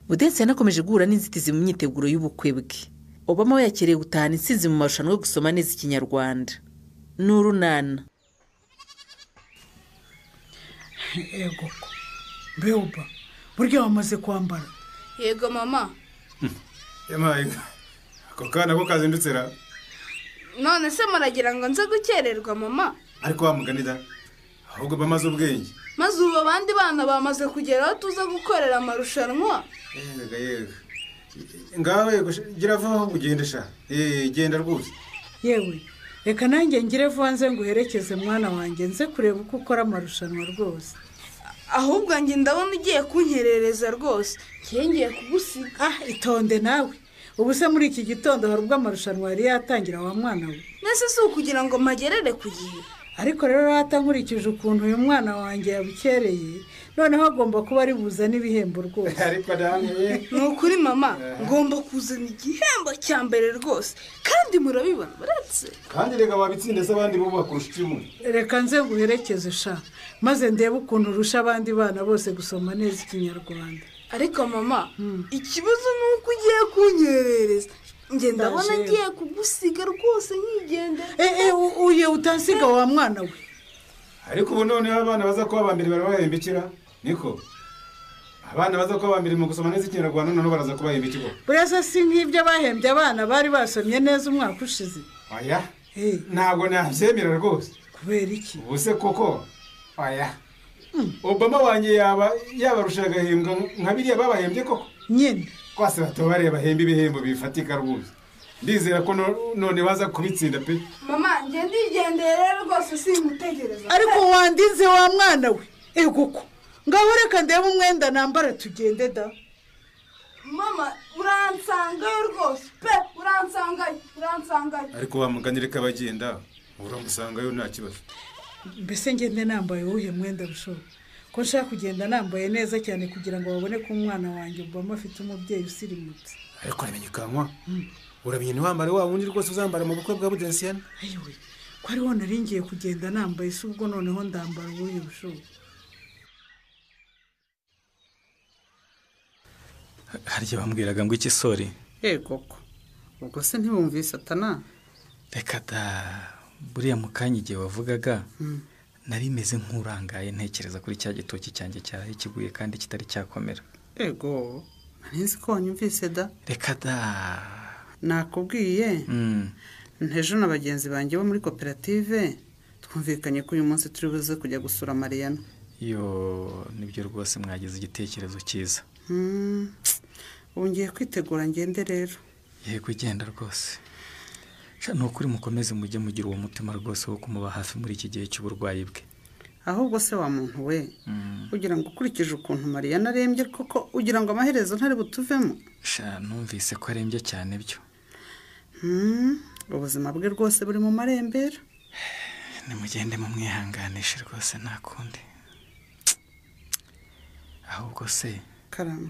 Gaudence yanakomeje guhura n'inzitizi mu myiteguro y'ubukwe bwe Obama we yakiriye gutahana intsinzi mu marushanwa yo gusoma neza ikinyarwanda ni urunana yego ko mbewuba burya wamaze kwambara yego mama yamaye ako kana ko kazindutse ra none se muragira ngo nze gukererwa mama ariko wa mugani da ahubwo bamaze ubwenge maze ubu abandi bana bamaze kugera aho tuza gukorera amarushanwa yega yega ngawe gira vuba ugende sha eh genda rwose yewe reka nanjye ngire vuba nze nguherekeze mwana wanjye nze kureba uko ukora amarushanwa rwose ahubwo njye ndabona ugiye kunkerereza rwose njye ngiye kugusiga ah itonde nawe ubu se muri iki gitondo hari ubwo amarushanwa yari yatangira wa mwana we mbese si ukugira ngo magerere ku gihe ariko rero rata nkurikije ukuntu uyu mwana wanjye yabukereye noneho agomba kuba ari buzane ibihembo rwose ariko adahaniye ni ukuri mama ngomba kuzana igihembo cya mbere rwose kandi murabibona uretse kandi reka wabitsinda se abandi bo bakurusha icumu reka nze nguherekeze sha maze ndebe ukuntu urusha abandi bana bose gusoma neza ikinyarwanda ariko mama ikibazo ni uko ugiye kunyerereza njye ndabona Ndaje. ngiye kugusiga rwose nkigendera eee uye utansiga wa mwana we ariko ubu noneho abana baza kuba aba mbere barabahembekera niko abana baza kuba aba mbere mu gusoma neza ikinyarwanda noneho baraza kubahembekera burasa si nk'ibyo bahembye abana bari basomye neza umwaka ushize oya Eh, ntabwo nabyemera rwose kubera iki ubu se koko oya obama wanjye yaba yabarusha agahembwa nka biriya babahembye koko nyine rwose batobareye bahemba ibihembo bifatika rwose ndizera ko no- none baza kubitsinda pe mama njye ndigendera rero rwose singutegereza ariko wandinze wa mwana we ego ko ngaho reka ndebe umwenda nambara tugende da mama uransangayo rwose pe uransangayo uransangayo ariko wamuganire ko abagenda uramusangayo nta kibazo mbese ngende nambaye uwuhe mwenda bishoboka ko nshaka kugenda nambaye neza cyane kugira ngo babone ko umwana wanjye mbamo afite umubyeyi usirimutse ariko uramenyekanwa uramenye ntiwambare wa wundi rwose uzambara mu bukwe bwa budensiyani ayiwe ko ari wo nari ngiye kugenda nambaye si ubwo noneho ndambara uwuhe bishoboka harya bambwiraga ngo ikisori yego ko ubwo se ntibumvise atana reka da buriya mu kanya igihe wavugaga nari meze nk'urangaye ntekereza kuri cya gitoki cyanjye cyahaye kiguye kandi kitari cyakomera yego nari nzi ko wanyumvise da reka da nakubwiye Mm. ntejo na bagenzi banjye bo muri koperative twumvikanye ko uyu munsi turi buze kujya gusura mariyana yo nibyo rwose mwagize igitekerezo cyiza Hmm, ubu ngiye kwitegura ngende rero yego ugenda rwose Sha, ni ukuri mukomeze mujye mugira uwo mutima rwose wo kumuba hafi muri iki gihe cy'uburwayi bwe ahubwo se wa muntu we Mm. ugira ngo ukurikije ukuntu mariyana arembye koko ugira ngo amaherezo ntari butuvemo Sha, numvise ko arembye cyane byo Hmm, ubuzima bwe rwose buri mu marembera nimugende mumwihanganishe rwose nta kundi ahubwo se karama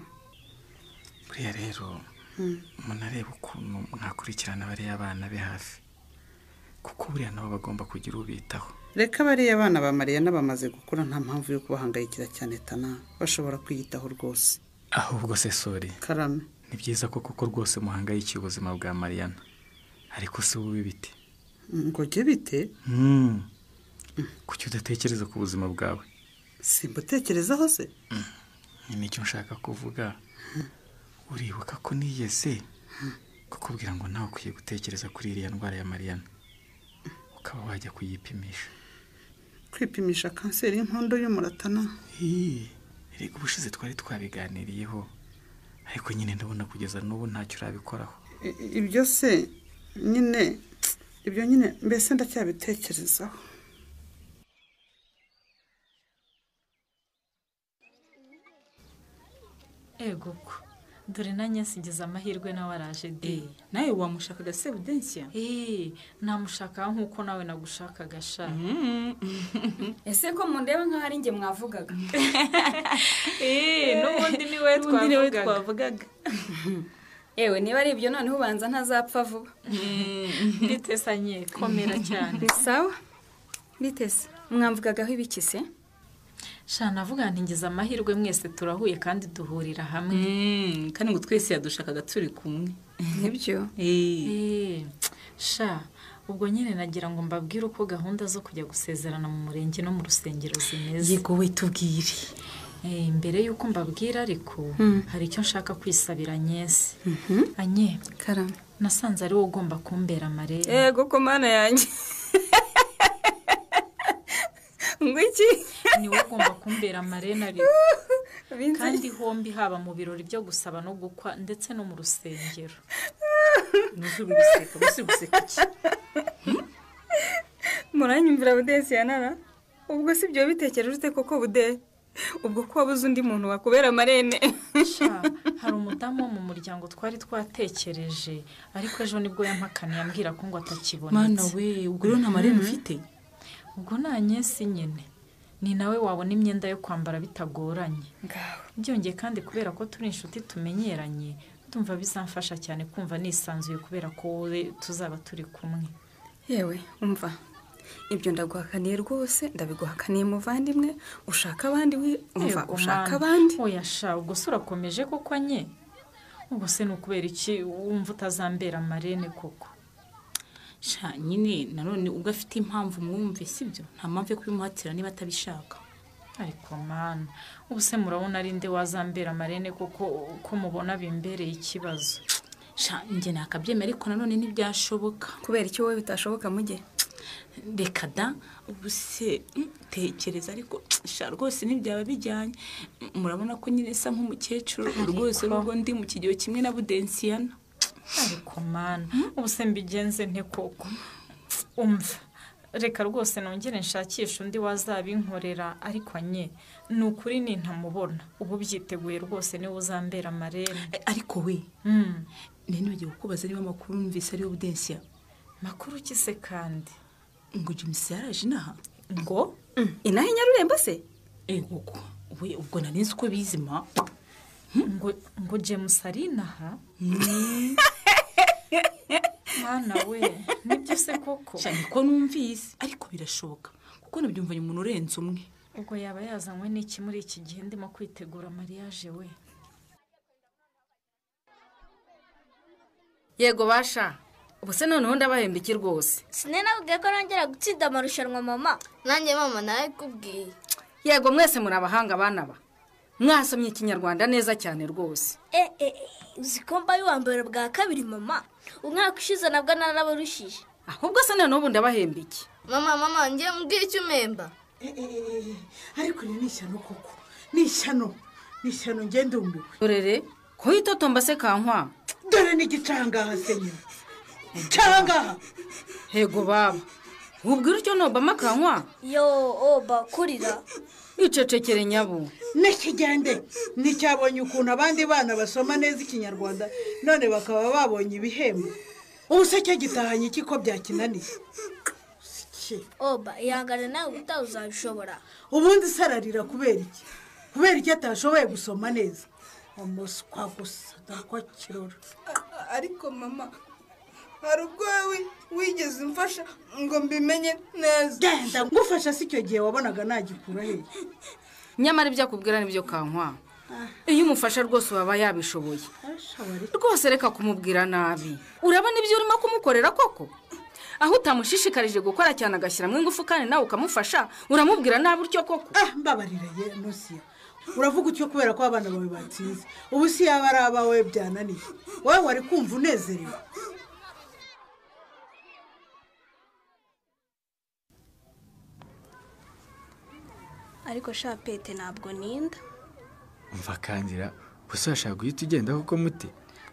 buriya rero munareba ukuntu mwakurikirana bariya abana be hafi kuko buriya nabo bagomba kugira ubitaho reka bariya abana ba mariyana bamaze gukura nta mpamvu yo kubahangayikira cyane tana bashobora kwiyitaho rwose ahubwo se sori karame ni byiza ko kuko rwose muhangayikiye ubuzima bwa mariyana ariko si wowe bite ngo jye bite Mm. kuki udatekereza ku buzima bwawe simbutekerezaho se ni nicyo nshaka kuvuga uribuka ko niyeze kukubwira ngo nawe ukwiye gutekereza kuri iriya ndwara ya mariyana ukaba wajya kuyipimisha kwipimisha kanseri y'inkondo y'umura tana Hii, erega ubushize twari twabiganiriyeho ariko nyine ndabona kugeza n'ubu ntacyo urabikoraho I- i- ibyo se nyine ibyo nyine mbese ndacyabitekerezaho ego ko dore nanjye nsigize amahirwe nawe araje de nawe wamushakaga se budensiya eee namushaka nk'uko nawe nagushakaga sha ese ko mundeba nk'aho ari njye mwavugaga eee n'ubundi ni we twavugaga twavugaga yewe niba ari ibyo noneho ubanza ntazapfa vuba mbitesanye komera cyane ni sawa mbiteze mwamvugagaho ibiki se shana avuga ntigeze amahirwe mwese turahuye kandi duhurira hamwe Mm, kandi ngo twese yadushakaga turi kumwe nibyo Eh, Eh, sha ubwo nyine nagira ngo mbabwire uko gahunda zo kujya gusezerana mu murenge no mu rusengero zimeze yego we tubwire Eh, mbere y'uko mbabwira ariko hari icyo nshaka kwisabira anyesi anye karame nasanze ari wowe ugomba kumbera amarebe yego ko mana yanjye ngo iki ni wowe ugomba kumbera amarebe ariko kandi hombi haba mu birori byo gusaba no gukwa ndetse no mu rusengero ntuzubure guseka bose guseka iki muranyumvira budesi yanara ubwo si ibyo bitekereje ute koko bude ubwo ko wabuze undi muntu wakubera amarene Sha, hari umudamu wo mu muryango twari twatekereje ariko ejo nibwo yampakaniye ambwira ko ngo mana atakibonetse we ubwo rero nta marene ufite ubwo nta nyesi nyine ni nawe wabona imyenda yo kwambara bitagoranye byongeye kandi kubera ko turi inshuti tumenyeranye ndumva bizamfasha cyane kumva nisanzuye kubera ko wowe tuzaba turi kumwe yewe umva ibyo ndaguhakaniye rwose ndabiguhakaniye muvandimwe ushaka abandi we umva Yego, ushaka Mana. abandi oya sha ubwo se urakomeje koko nye ubwo se ni ukubera iki wumva utazambera amarene koko sha nyine nanone ubwo afite impamvu mwumve sibyo nta mpamvu yo kubimuhatira niba atabishaka ariko mana ubu se murabona ari nde wazambera amarene koko ko mubona bimbereye ikibazo sha njye nakabyemera ariko nanone ntibyashoboka kubera icyo wowe bitashoboka mujye reka da ubu se mm, tekereza ariko sha rwose ntibyaba bijyanye Mm, murabona ko nyine isa nk'umukecuru rwose n'ubwo ndi mu kigero kimwe na budensiyana ariko mana ubu se mbigenze nte koko umva reka rwose nongere nshakisha undi wazabinkorera ariko nye ni ukuri nintamubona ubu byiteguye rwose niwe uzambera amarene Eh, ariko we Mm. ntibagiwe kukubaza niba amakuru numvise ariyo budensiya makuru ki se kandi ngo jimusi yaraje inaha ngo inaha inyarurembo se egoko we ubwo nari nzi uko bizima ngo ngo james ari inaha mwana we nibyo se koko sha niko numvise ariko birashoboka kuko nabyumvanye umuntu urenze umwe ubwo yaba yazanywe n'iki muri iki gihe ndimo kwitegura mariage we yego basha ubu se noneho ndabahemba iki rwose sinenabwiye ko nongera gutsinda amarushanwa mama nanjye mama nawe kubwiye yego mwese muri abahanga abana ba mwasomye ikinyarwanda neza cyane rwose e e e, uzi ko mbaye uwa mbere bwa kabiri mama umwaka ushize nabwo narabarushije ahubwo se na n'ubu ndabahemba iki mama mama ngiye mbwira icyo umemba ariko iri ni ishyano koko ni ishyano ni ishyano ngende wumiwe dorere ko itotomba se kankwa dore ni igicangaha senyeri igicangaha hego baba wubwira icyo nobama kankwa yo o bakurira wicecekere nyabo n'ikigende nticyabonye ukuntu abandi bana basoma neza ikinyarwanda none bakaba babonye ibihembo ubu se cyo gitahanye iki ko byakinaniye Iki. oba ihangane nawe ubutaha uzabishobora ubundi se ararira kubera iki kubera iki atashoboye gusoma neza umuswa gusa ntabwo kirora ariko mama hari ubwo wowe wigeze umfasha ngo mbimenye neza genda ngufasha si icyo gihe wabonaga nagikura hehe nyamara ibyo akubwira nibyo kankwa iyo umufasha rwose waba yabishoboye rwose reka kumubwira nabi urabona ibyo urimo kumukorera koko aho utamushishikarije gukora cyane agashyiramo ingufu kandi nawe ukamufasha uramubwira nabi utyo koko ah mbabarira ye nusiya uravuga utyo kubera ko abana bawe batsinze ubu si yaba ari abawe byananiye wowe wari kumva unezerewe ariko shapete ntabwo ninda umva kangira gusa urashaka guhita ugenda kuko muti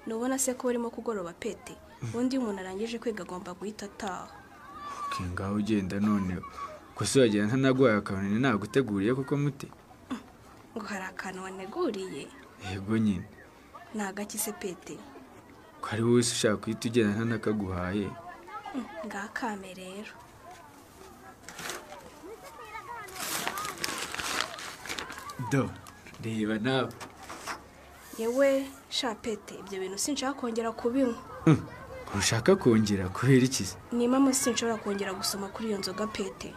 ntubona se ko barimo kugoroba pete ubundi iyo umuntu arangije kwiga agomba guhita ataha uke ngaho ugenda noneho gusa uragenda ntanaguhaye akabonane naguteguriye kuko muti ngo hari akantu waneguriye yego nyine ni agakize pete ko ari wowe se ushaka guhita ugenda ntanakaguhaye ngakame rero do reba nawe yewe shapete ibyo bintu sinshaka kongera kubinywa ntushaka kongera kubera iki se nimamo sinshobora kongera gusoma kuri iyo nzoga pete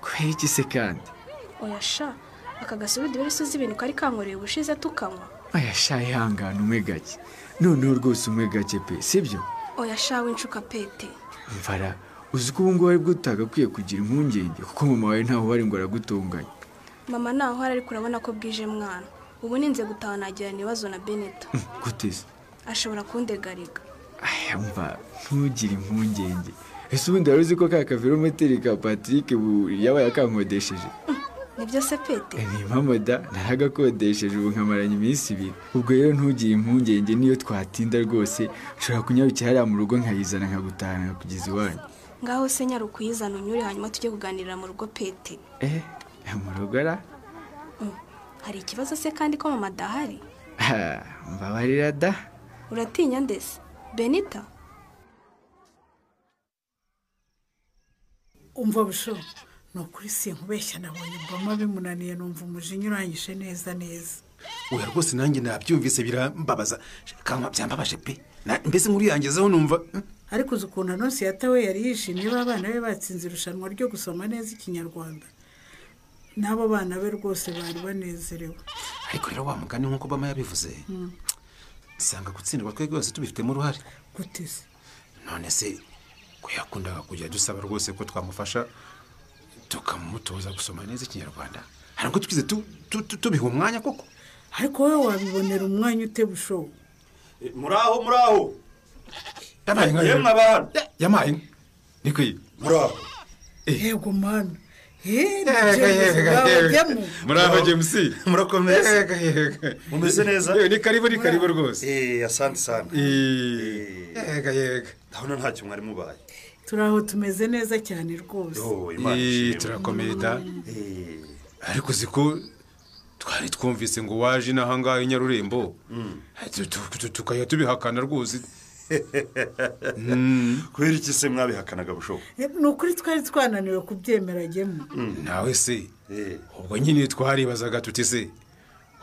kubera iki se kandi oya sha aka gasurudu rero si uzi ibintu kari kankoreye ubushize tukanywa aya sha ihangane umwe gake noneho rwose umwe gake pe sibyo oya shawe inshuka pete mvara uzi ko ubu ngubu aribwo utagakwiye kugira impungenge kuko mama wawe ntaho wari ngo aragutunganye mama ntaho hari ariko urabona ko bwije mwana ubu ninze gutaha nagirana ibibazo na benito guteza ashobora kundegariga aya mva ntugire impungenge ese ubundi wari uzi ko ka kavirometeri ka patrick ubu yabaye akankodesheje nibyo se pete ni mama da naragakodesheje ubu nkamaranye iminsi ibiri ubwo rero ntugire impungenge niyo twatinda rwose ushobora kunyarukira hariya mu rugo nkayizana nkagutahana kugeza iwanyu ngaho se nyarukuyizana unyure hanyuma tujye kuganirira mu rugo pete eh mu rugo ara hari ikibazo se kandi ko mama adahari Ah, mbabarira da uratinya ndetse benita umva busho ni ukuri si nkubeshya nabonye mbama bimunaniye numva umujinya urangije neza neza oya rwose nanjye nabyumvise birambabaza kanwa byambabaje pe Na- mbese nkuru yangezeho numva mm, ariko uzi ukuntu anonsi yatawe yari yishimye b'abana be batsinze irushanwa ryo gusoma neza ikinyarwanda n'abo bana be rwose bari banezerewe ariko rero wa mugani nk'uko bama yabivuze sanga gutsindwa twe rwose tubifitemo uruhare gute se none se ko yakundaga kujya dusaba rwose ko twamufasha tukamutoza gusoma neza ikinyarwanda hari ubwo tugize tu- tu- tu- tubiha umwanya koko ariko wowe wabibonera umwanya ute bushobo muraho muraho yabaye nka yemwe abantu yabaye nka niko iyi muraho yego mana yego muraho james murakomeza Yego, yego. mumeze neza Yewe, ni karibu ni karibu rwose eh asante sana yega yega ndabona ntacyo mwari mubaye turi aho tumeze neza cyane rwose Eh, turakomeye da ariko uzi ko twari twumvise ngo waje inaha ngaha i nyarurembo Tu- tu- tu- tukajya tubihakana rwose kubera iki se mwabihakanaga bushobo ni ukuri twari twananiwe kubyemera gemu nawe se ubwo nyine twaribazaga tuti se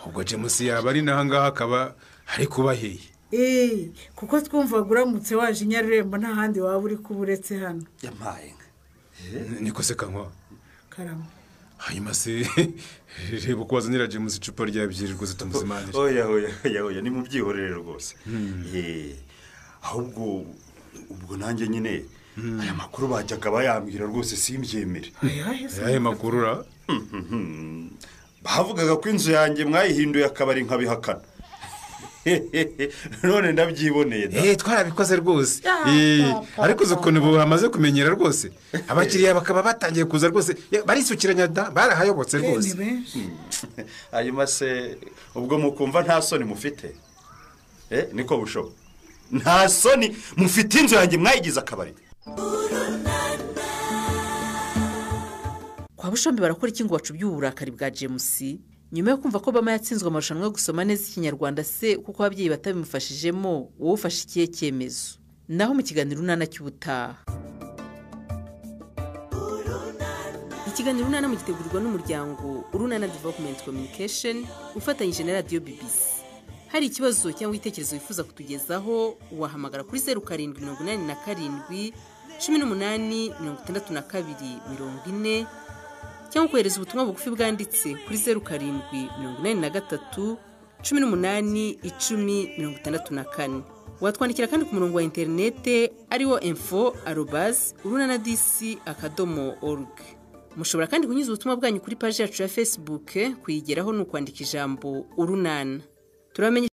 ubwo james yaba ari n'aha ngaha akaba ari kubaheye eee kuko twumvaga uramutse waje i nyarurembo nta handi waba uri kuba uretse hano yamaye nka niko se kanywa karama hanyuma se reba uko wazanira james icupa rya byeri rwose tumuzimanire oya oya oya oya ni mu byihorere rwose Eh, ahubwo ubwo nanjye nyine aya makuru bajyaga bayambwira rwose simbyemere Ayahe se? Ayahe makuru ra bavugaga ko inzu yanjye mwayihinduye akabari nkabihakana none ndabyiboneye da. Eh, twarabikoze rwose Eh, ariko uzi ukuntu ubu bamaze kumenyera rwose abakiriya bakaba batangiye kuza rwose Ye, barisukiranya da barahayobotse rwose hanyuma se ubwo mukumva nta soni mufite Eh, niko bushobo nta soni mufite inzu yanjye mwayigize akabari kwa bushombe barakora iki ngo bacubywe uburakari bwa james nyuma yo kumva ko bama yatsinzwe amarushanwa yo gusoma neza ikinyarwanda se kuko ababyeyi batabimufashijemo wowe ufashe ikihe cyemezo naho mu kiganiro unana cy'ubutaha ikiganiro unana mugitegurwa n'umuryango urunana developumenti kominikesheni ufatanyije na radiyo bibisi hari ikibazo cyangwa ibitekerezo wifuza kutugezaho wahamagara kuri zeru karindwi mirongo inani na karindwi cumi n'umunani mirongo itandatu na kabiri mirongo ine cyangwa kohereza ubutumwa bugufi bwanditse kuri zeru karindwi mirongo inani na gatatu cumi n'umunani icumi mirongo itandatu na kane watwandikira kandi ku murongo wa interinete ariwo info arobazi urunana disi akadomo oruge mushobora kandi kunyuza ubutumwa bwanyu kuri paji yacu ya fesibuke kuyigeraho ni ukwandika ijambo urunana turamenye